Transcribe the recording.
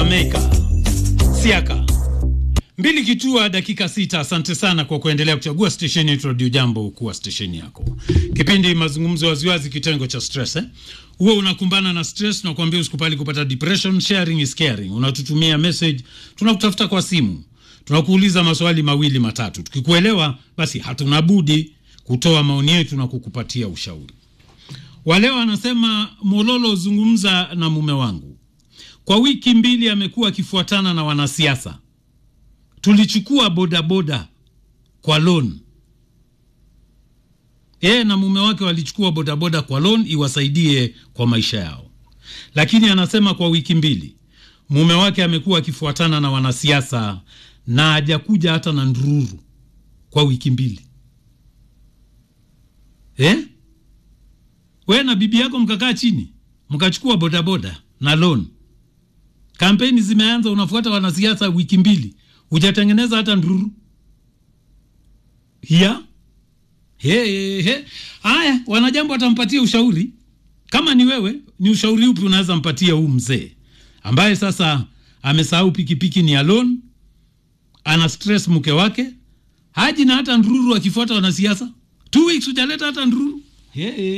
Jamaica. Siaka mbili kitua dakika sita. Asante sana kwa kuendelea kuchagua stesheni yetu Radio Jambo kuwa stesheni yako. Kipindi mazungumzo waziwazi, kitengo cha stress eh? Huwa unakumbana na stress na kuambia usikupali kupata depression. Sharing is caring. Unatutumia message, tunakutafuta kwa simu, tunakuuliza maswali mawili matatu. Tukikuelewa basi hatuna budi kutoa maoni yetu na kukupatia ushauri. Waleo anasema Mololo, zungumza na mume wangu kwa wiki mbili amekuwa akifuatana na wanasiasa. Tulichukua bodaboda kwa loan, yeye na mume wake walichukua bodaboda kwa loan iwasaidie kwa maisha yao, lakini anasema kwa wiki mbili mume wake amekuwa akifuatana na wanasiasa na hajakuja hata na ndururu kwa wiki mbili eh? We na bibi yako mkakaa chini mkachukua bodaboda na loan Kampeni zimeanza, unafuata wanasiasa wiki mbili, hujatengeneza hata ndururu ya he, he. Haya, wanajambo watampatia ushauri. Kama ni wewe, ni ushauri upi unaweza mpatia huu mzee ambaye sasa amesahau pikipiki ni alone, ana stress mke wake, haji na hata ndururu, akifuata wanasiasa two weeks hujaleta hata ndururu he, he.